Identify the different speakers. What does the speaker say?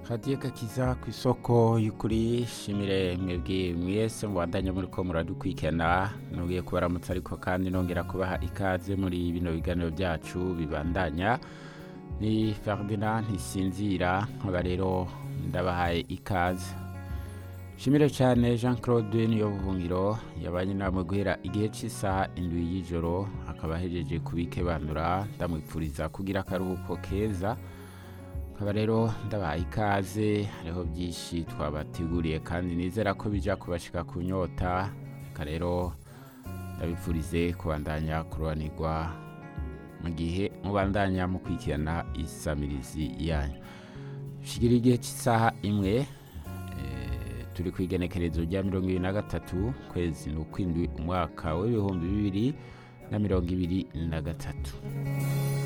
Speaker 1: radiyo gakiza ku isoko y'ukuri shimire mwebwe mwese mubandanya muri ko muradukwikena nubwiye kubaramutsa ariko kandi nongera kubaha ikaze muri bino biganiro byacu bibandanya ni ferdinand ntisinzira nkaba rero ndabahaye ikaze shimire cyane jean claude niyo buhungiro yabanye namwe guhera igihe cy'isaha indwi y'ijoro akaba ahejeje kubikebandura ndamwipfuriza kugira akaruhuko keza nkaba rero ndabahaye ikaze hariho byinshi twabateguriye kandi nizera ko bijya kubashika ku nyota reka rero ndabipfurize kubandanya kururanirwa mu gihe mubandanya mu kwikirana isamirizi yanyu shigira igihe cy'isaha imwe eh, turi ku igenekerezo rya mirongo ibiri na gatatu kwezi ni ukwindwi umwaka w'ibihumbi bibiri na mirongo ibiri na gatatu